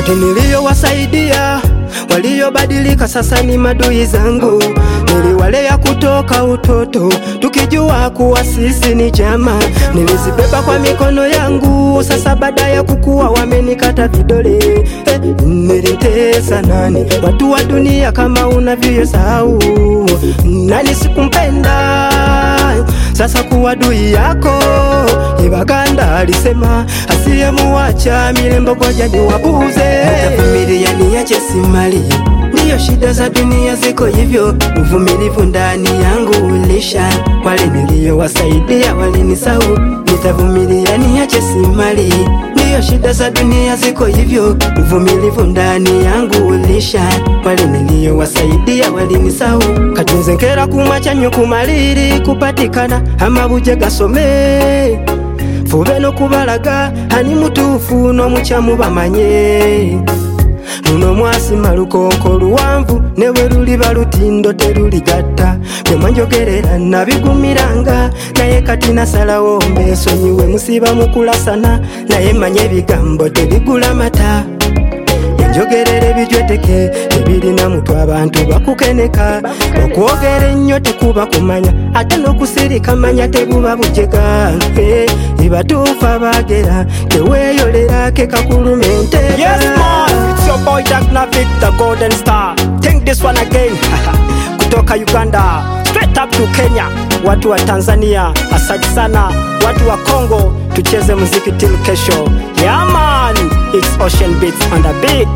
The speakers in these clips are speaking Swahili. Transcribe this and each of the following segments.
wote niliyowasaidia waliobadilika sasa ni madui zangu. Niliwalea kutoka utoto tukijua kuwa sisi ni jama, nilizibeba kwa mikono yangu. Sasa baada ya kukua wamenikata vidole. Eh, nilitesa nani watu wa dunia kama unavyosahau nani sikumpenda sasa kuwa dui yako Ibaganda alisema asiyemuacha milembo goja ni wabuze. Nitavumilia niache simali, ndiyo shida za dunia ziko hivyo. Uvumilivu ndani yangu ulisha, wale niliyowasaidia walinisahau. Nitavumilia niache simali, ndiyo shida za dunia ziko hivyo. Uvumilivu ndani yangu ulisha, wale niliyowasaidia walinisahau. Katunze nkera kumwachanyo kumaliri kupatikana amabuje gasome fube n'okubalaga ani mutuufu n'omukyamu bamanye luno mwasima lukonko luwanvu ne bwe luliba lutindo teruligatta byemwanjogerera nabigumiranga naye kati nasalawo mbesonyiwe musiba mukulasana naye manye ebigambo tebigula mata enjogerera ebijweteke ebirina mutwe abantu bakukeneka okwogera ennyo tekuba kumanya ate n'okusirika manya tebuba bujega Eh, ibatuufu abagera teweeyolera kekakuluma enteeka Yes, man, it's your boy Jack Navik, the Golden Star. Think this one again. Kutoka Uganda, straight up to Kenya. Watu wa Tanzania, asante sana. Watu wa Congo, tucheze muziki till kesho. Yeah, man, it's Ocean Beats on the beat.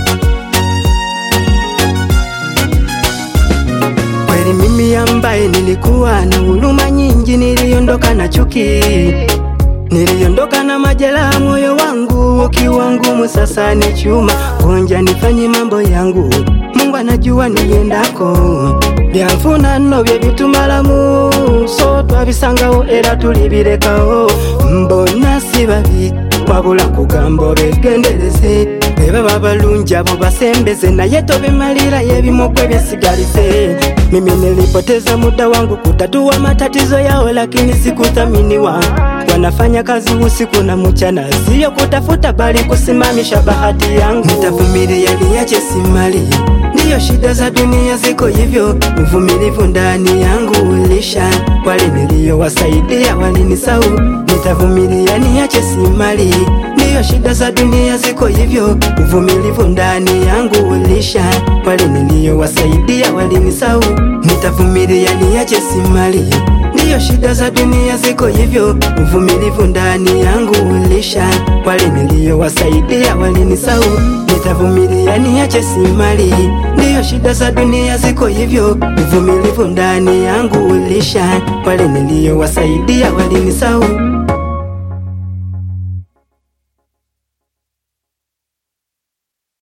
kweli mimi ambaye nilikuwa na huruma nyingi, niliondoka na chuki, niliondoka na majeraha, moyo wangu ukiwa ngumu, sasa ni chuma gonja, nifanye mambo yangu, Mungu anajua niendako, byanfuna nno bye bitumalamu, so twabisangawo era tulibirekawo, mbona si babi wabula kugamba begendereze beba babalungi abo basembeze naye tobimalira yebimogwe byesigalize mimi nilipoteza muda wangu kutatua matatizo yao lakini sikuthaminiwa wanafanya kazi usiku na mchana siyo kutafuta bali kusimamisha bahati yangu nitavumilia niache simali ndiyo shida za dunia ziko hivyo uvumilivu ndani yangu ulisha wale niliyowasaidia walinisahau nitavumilia niache simali ndiyo shida za dunia ziko hivyo uvumilivu ndani yangu ulisha wale niliyowasaidia walinisahau nitavumilia niache simali ndiyo shida za dunia ziko hivyo uvumilivu ndani yangu ulisha wale niliyowasaidia walinisahau nitavumilia niache simali ndiyo shida za dunia ziko hivyo uvumilivu ndani yangu ulisha wale niliyowasaidia walinisahau